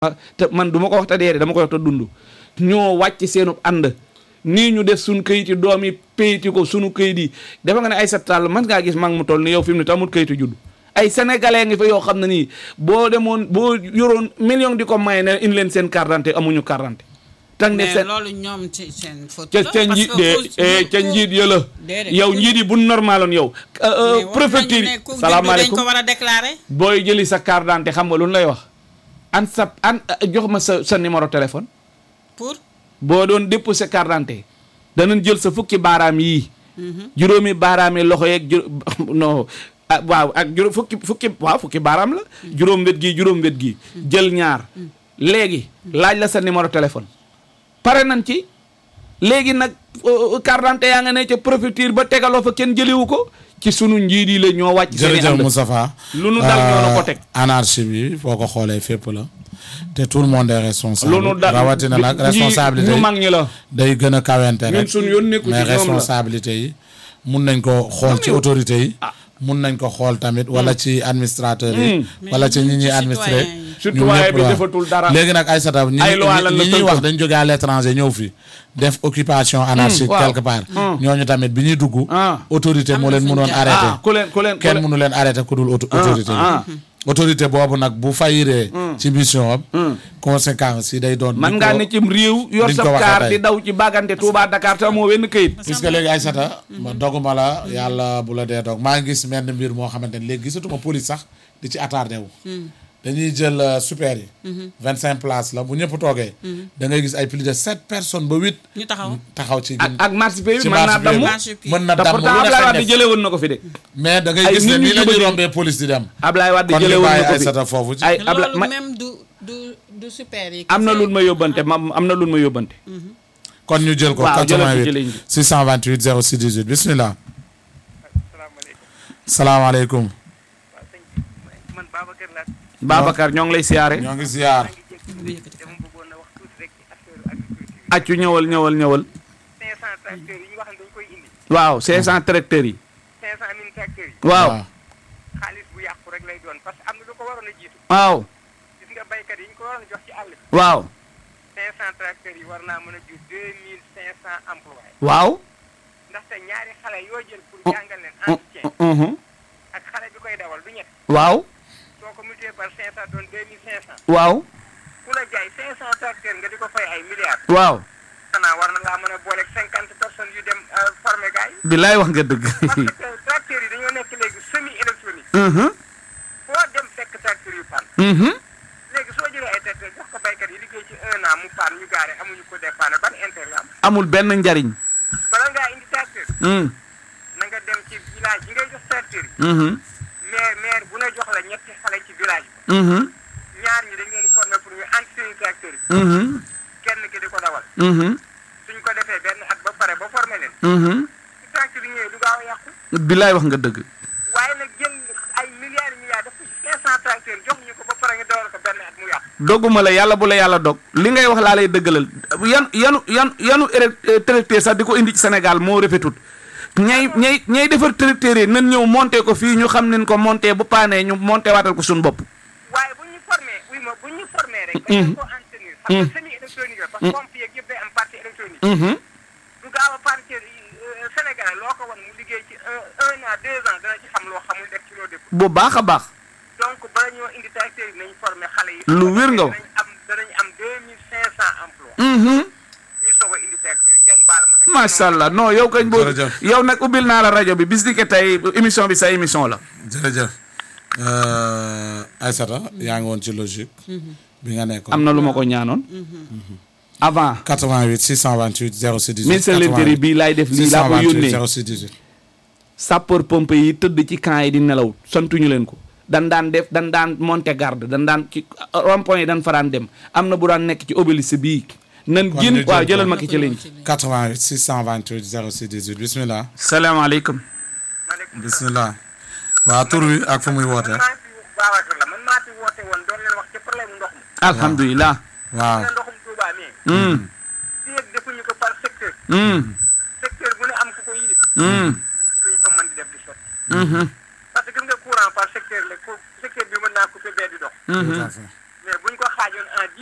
te man du ma ko wax te dee dama koy wax te dund ñoo wàcc seenu ànd nii ñu def suñ këyit yi doom yi payiti ko sunu këyit yi dafa nga ne ay Tall man ngaa gis mag mu toll ni yow fi mu ne te amul këyitu judd ay sénégalais ngi fa yoo xam ne nii boo demoon boo yoroon million di ko may ne indi leen seen carte d'identité amuñu carte d'identité tang ne mais seen loolu ñoom ci seen faute ca la ca parce njiit que de ku- eh, ca ku- njiit ya la déedéet, yow ku- njiit yi bu normaloon yow mais wax nañu préfecture ne yi ku juddu dañ salaamaaleykum ko war a déclarer booy jëli sa carte d'identité xam nga lu ñu lay wax an sa an jox ma sa sa numéro téléphone pour boo doon déposé carte d'identité danañ jël sa fukki baaraam yii juróomi baaraam yi loxo yeeg juró non ah waaw ak juróom fukki fukki waaw fukki baaraam la juróom wet gii juróom wet gii jël ñaar léegi laaj la sa numéro téléphone pare nañ ci léegi nag euh, carte d'identité yaa nga ne ca préfecture ba tegaloo fa kenn jëliwu ko ci sunu njiit yi la ñoo wàcc seen i jërëjëf ànd Moustapha lu nu dal ñoo nu ko teg. anarchie bi foo ko xoolee fépp la te tout le monde est responsable lu nu dal rawatina nag ñi- responsabilité ñu yi mag ñi la day gën a kawente ñun rek suñu yoon nekku ci mais ñoom la. responsabilité yi mun nañ ko xool ci autorité yi mun nañ ko xool tamit wala ci administrateur yi wala ci ñi ñuy ci administré citoyen yi. Citoyen bi defatul dara. léegi nag Aïssata ñi Ay loi lan la ñi ñuy tënk. wax dañ jóge à l'étranger ñëw fi def occupation anarchique waaw. quelque part ñooñu tamit bi ñuy dugg Ah. autorité Am moo na leen fu ñu mënoon jaar. arrêté ah ku leen ku leen ku kenn leen- mënu leen arrêté ku dul auto- Ah, autorité ah. bi autorité boobu nag bu fayiree ci mission am conséquence yi day doon man di ngaa ko- ne cim réew yor diñ sa ko waxee kaar tey. di daw ci bagante Touba Dakar te amoo wenn këyit puisque léegi Aïssata ma doguma la yàlla bu la dee dog maa ngi gis menn mbir moo xamante ne léegi gisatuma police sax di ci attardé wu dañuy jël euh, super yi vingt cinq places la bu ñëpp toogee da ngay gis ay plus de sept personnes ba huit ñu taxaw taxaw ci ak ak marché bi ci mën naa marché damm bi Marché bi. mën na te damm pourtant lu ne Ablaye xëy Wade na jëlee woon na ko fi de mais da ngay ay gis ne nit ñu nii la ñuy jubali. rombee police di dem Ablaye Wade kon jëlee ñu woon bàyyi na ko fi Aïssata foofu ci ay Abla loolu ma même du du du super yi am na kese. lu ma yóbbante ma am na lu ma yóbbante kon ñu jël ko Waaw, jëlal ko ci 88 ligne bi. 628 06 18 bismillah salaamaaleykum salaamaaleykum waaw sëñ bi man Babacar laa Babacar ñoo ngi lay siyaare ñoo ngi ziar maa ngi jékki dama bëggoon a wax tuuti rek ci affaire agriculture accu ñëwal ñëwal ñëwal 500 tracteurs yi ñu wax ne dañ koy indi waaw 500 tracteurs yi 500 mille tracteurs yi waaw xaalis bu yàqu rek lay doon parce que am na lu ko waroon a jiitu waaw gis nga baykat yi ñu ko waroon a jox ci àll bi waaw 500 tracteurs yi war naa mën a jur 2500 emplois waaw ndaxte ñaari xale yoo jël pour Oh. jàngal leen Uh, entretien uh, uh, ak xale bi koy dawal du ñett waaw soo ko multiplié par 500 doon 2500 waaw ku la jaay 500 tracteurs nga di ko fay ay milliards waaw xanaa war na laa mën a booleeg 50 personnes yu dem formé gars yi bilaay wax nga dëgg parce que tracteurs yi dañoo nekk léegi semi électronique Mhm, foo dem fekk tracteurs yu pan mhm. léegi soo jëlee ay tracteurs jox ko baykat yi liggéey ci un an mu pan ñu gaare amuñu ko dépanne ban intérêt la am amul benn njariñ bala ngaa indi tracteur Mm, na nga dem ci village yi ngay jox tracteurs yi mhm, maire maire bu ne jox la ñetti xale ci village mhm, bi ñaar ñi dañ leen di former pour ñu entretenir tracteurs yi mhm, kenn ki di ko dawal mhm, suñ ko defee benn at ba pare ba former leen mhm. su tracteurs yi ñëwee du gaaw a yàqu bilaay wax nga dëgg waaye nag jël ay milliards milliards def ko ci 500 tracteurs jox ñu ko ba pare nga dawal ko benn at mu yàqu dogguma la yàlla bu la yàlla dog li ngay wax laa lay dëggalal yan yanu yan yanu ére- tracteur sax di ko indi ci Sénégal moo rafetut ñay ñay ñay defar tracteur yi nan ñëw monté ko fii ñu xam nen ko monté bu paanee ñu monté waatal ko suñu bopp waaye bu ñu formé oui ma bu ñu formé rek. dañu ko entretenir. xam nga semi électronique la. parce que pompe yeeg yëpp day am partie électronique. Mhm. du gaaw a partie Sénégal loo ko wan mu liggéey ci un un an deux ans dana ci xam loo xamul def ci loo def. bu baax a baax donc bala ñoo indi tracteur yi nañ formé xale yi. Lu wér nga wax. danañ am danañ am deux mille cinq cent emplois. Mhm. ñu soog a indi tracteur yi ngeen baal ma nag. macha allah non yow kañ boo Jërëjëf. yow nag ubbil naa la rajo bi bis ni que tey émission bi sa émission la jërëjëf Aïssata yaa ngi woon ci logique bi nga nekkoon am na lu ma ko ñaanoon avant 88 628 06 18 ministre de l'intérieur bii laay def lii laa ko 628 yónnee 06 18 sapeur pompe yi tëdd ci camp yi di nelaw santuñu leen ko dan daan def dan daan monter garde dan daan ci rond-point yi dan fa daan dem am na bu daan nekk ci obélisque bii nan Kon génn ñu waaw jël jëlal ko. ma ki ci ligne 88 628 06 18 bismillah salaamaaleykum maaleykum salaam. bismillah waa tur wi ak fu muy woote man maa fi Babacar la man maa fi woote woon doon leen wax ci problème mu ndox mi. alhamdulilah waaw ne ndoxum Touba mi. mm, fii ak defuñu ko par secteur. mm, secteur bu ne am ku ko yilif. mm, luñ ko mën di def di sotti. mhm, parce que gis nga courant par secteur la ko secteur bi mën naa couper bee di dox. tout à fait